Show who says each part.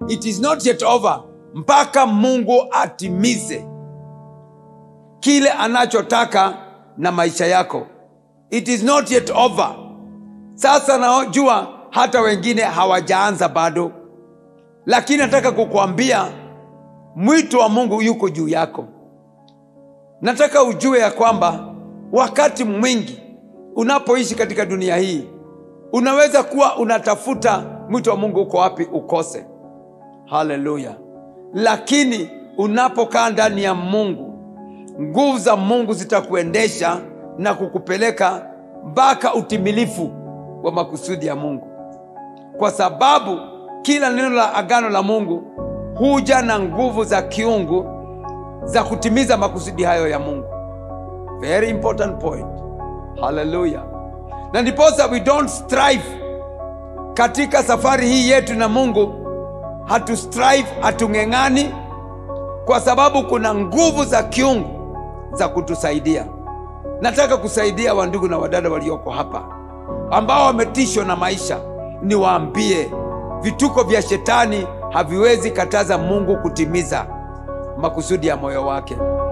Speaker 1: it is not yet over mpaka mungu atimize kile anachotaka na maisha yako it is not yet over sasa najua hata wengine hawajaanza bado lakini nataka kukuambia mwito wa mungu yuko juu yako nataka ujue ya kwamba wakati mwingi unapoishi katika dunia hii unaweza kuwa unatafuta mwito wa mungu uko wapi ukose haleluya lakini unapokaa ndani ya mungu nguvu za mungu zitakuendesha na kukupeleka mpaka utimilifu wa makusudi ya mungu kwa sababu kila neno la agano la mungu huja na nguvu za kiungu za kutimiza makusudi hayo ya mungu very important point haleluya na ndiposa we don't strive katika safari hii yetu na mungu hatu strive hatung'eng'ani kwa sababu kuna nguvu za kiungu za kutusaidia nataka kusaidia wandugu na wadada walioko hapa ambao wametishwa na maisha niwaambie vituko vya shetani haviwezi kataza mungu kutimiza makusudi ya moyo wake